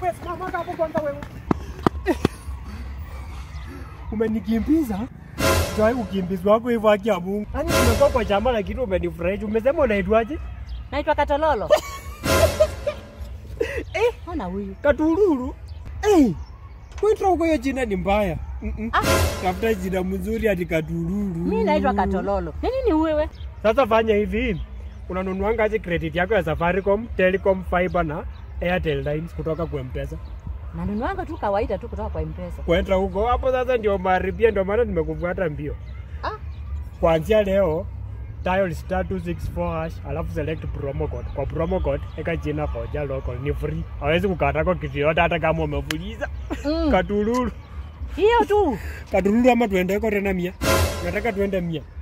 Wewe simama hapo kwanza wewe. Umenikimbiza? Sijai kukimbizwa wako hivyo haki ya Mungu. Yaani tumekuwa kwa chama na kitu umenifurahisha. Umesema unaitwaje? Naitwa Katololo. Eh, ona huyu. Katululu. Eh. Kuitwa huko hiyo jina ni mbaya. Mm-mm. Ah, Tafuta jina mzuri hadi Katululu. mimi naitwa Katololo. Ni nini wewe? Sasa fanya hivi. Unanunuanga aje credit yako ya Safaricom, Telecom, Fiber na Airtel Lines kutoka kwa M-Pesa. Nanunuanga tu kawaida tu kutoka kwa M-Pesa. Kwenda huko hapo sasa ndio maharibia, ndio maana nimekufuata mbio. Ah, Kuanzia leo dial star 264 hash alafu select promo code. Kwa promo code eka jina koja local ni free. Hawezi kukata kwa kitu yote hata kama umefuliza. mm. Katululu. Hiyo tu. Katululu ama tuende huko tena mia. Nataka tuende mia.